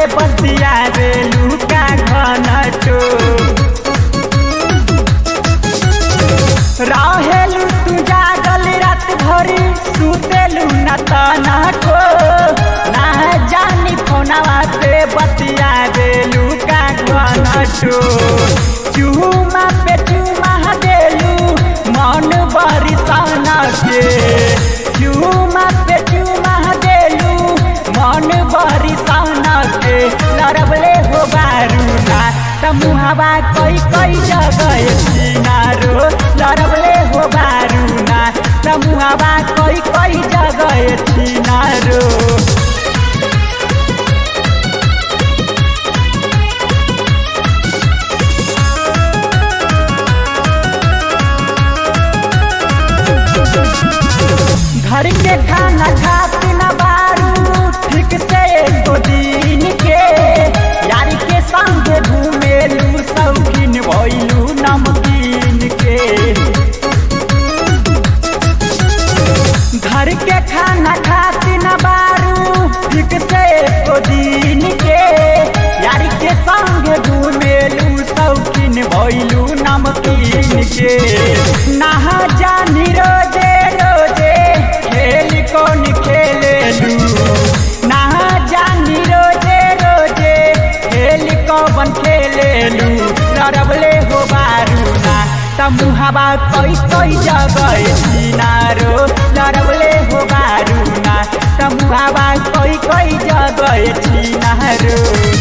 बतिया रे लुका घन टो रहेलु तू जागल रात भरी सुतेलु न तना को ना जानी फोनवा पे बतिया देलु का घनटो चूमा पे चूमा देलु मन बरी सन के चूमा पे चूमा देलु मन बरी सन के लड़बले हो बारूना त मुहावा कई कई जगह सिनारो लड़बले हो बारूना त मुहावा कई कई जगह सिनारो घर के खाना खाती न बारू ठीक से एको दिन के यार के संग घूमेलू शौकीन भइलू नमकीन के घर के खाना खाती न बारू ठीक से एको दिन के यार के संग घूमेलू शौकीन भइलू नमकीन के नहा जानी रोजे रोजे खेल कौन खेलेलू नहा जानी रोजे रोजे खेल कौन खेलेलू लड़बले हो बारूना त मुहावा कई कई जगह सिनारो लड़बले हो बारूना त मुहावा कई कई जगह सिनारो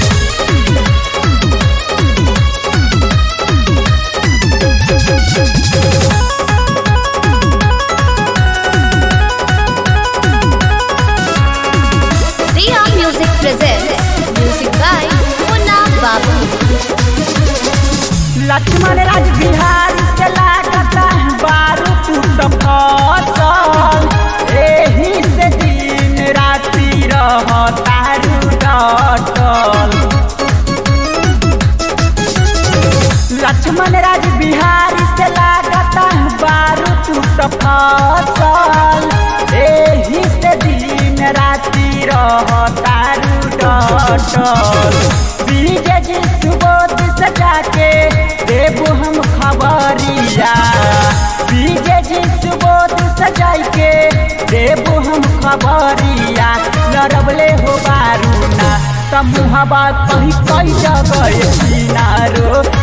Riya Music presents music by Munna Babu. Laxman Raj Bihar के लागता बारू तू तो फसल एही से दिन राति रह तारू डटल लक्ष्मण राज बिहार से लागता बारू तू तो फसल एही से दिन राति रह तारू डटल बीजे जी सुबोध सजा के देबू हम खबरिया बीजे जी सुबोध सजाई के देबू हम खबरिया लड़बले हो बारूना त मुहबा कहीं कई जगह सिनारो